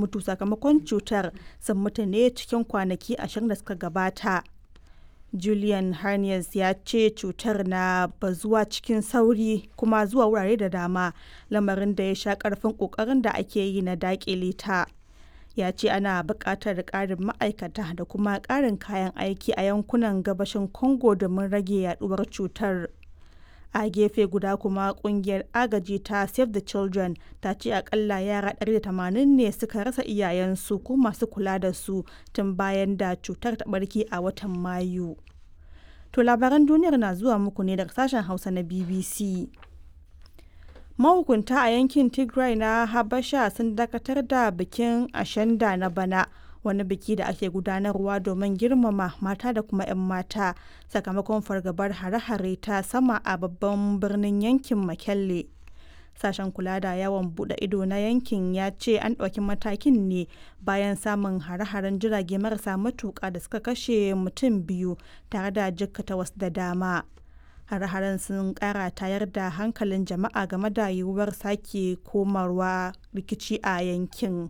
mutu sakamakon cutar sun mutu ne cikin kwanaki ashirin da suka gabata. Julian Harness ya ce cutar na bazuwa cikin sauri kuma zuwa wurare da dama lamarin da ya sha karfin kokarin da ake yi na dakile ta. Ya ce ana buƙatar ƙarin ma'aikata da kuma ƙarin kayan aiki a yankunan gabashin Congo domin rage yaduwar cutar. A gefe guda kuma kungiyar agaji ta Save the Children ta ce akalla yara 180 ne suka rasa iyayensu ko masu kula da su tun bayan da cutar ta barke a watan Mayu. To labaran duniyar na zuwa muku ne daga sashen Hausa na BBC. Mahukunta a yankin Tigray na Habasha sun dakatar da bikin Ashanda na bana. wani biki da ake gudanarwa domin girmama mata da kuma 'yan mata sakamakon fargabar hare-hare ta sama a babban birnin yankin makelle sashen kula da yawon bude ido na yankin ya ce an ɗauki matakin ne bayan samun hare-haren jirage marasa matuƙa da suka kashe mutum biyu tare da jikkata wasu da dama hare-haren sun ƙara tayar da hankalin jama'a game da yiwuwar sake komarwa rikici a yankin.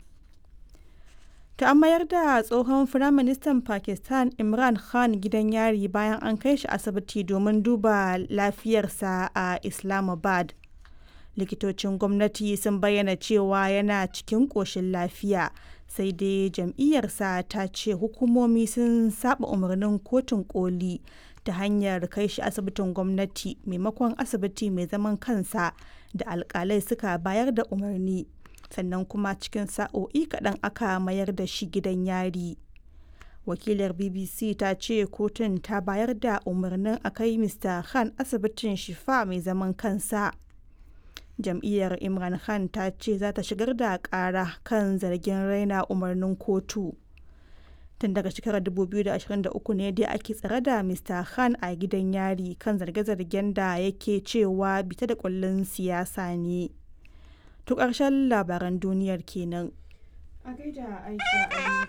ta an mayar da tsohon firaministan pakistan imran khan gidan yari bayan an kai shi asibiti domin duba lafiyarsa a islamabad likitocin gwamnati sun bayyana cewa yana cikin ƙoshin lafiya sai dai jam'iyyarsa ta ce hukumomi sun saba umarnin kotun koli ta hanyar kai shi asibitin gwamnati maimakon asibiti mai zaman kansa da alkalai suka bayar da umarni sannan kuma cikin sa'o'i kaɗan aka mayar da shi gidan yari wakilar bbc ta ce kotun ta bayar da umarnin a kai mr khan asibitin shifa mai zaman kansa jam'iyyar imran khan ta ce za ta shigar da ƙara kan zargin raina umarnin kotu tun daga shekarar 2023 ne dai ake tsare da mr khan a gidan yari kan zarge-zargen da yake cewa bita da kullun siyasa ne To ƙarshen labaran duniyar kenan. A gaida Aisha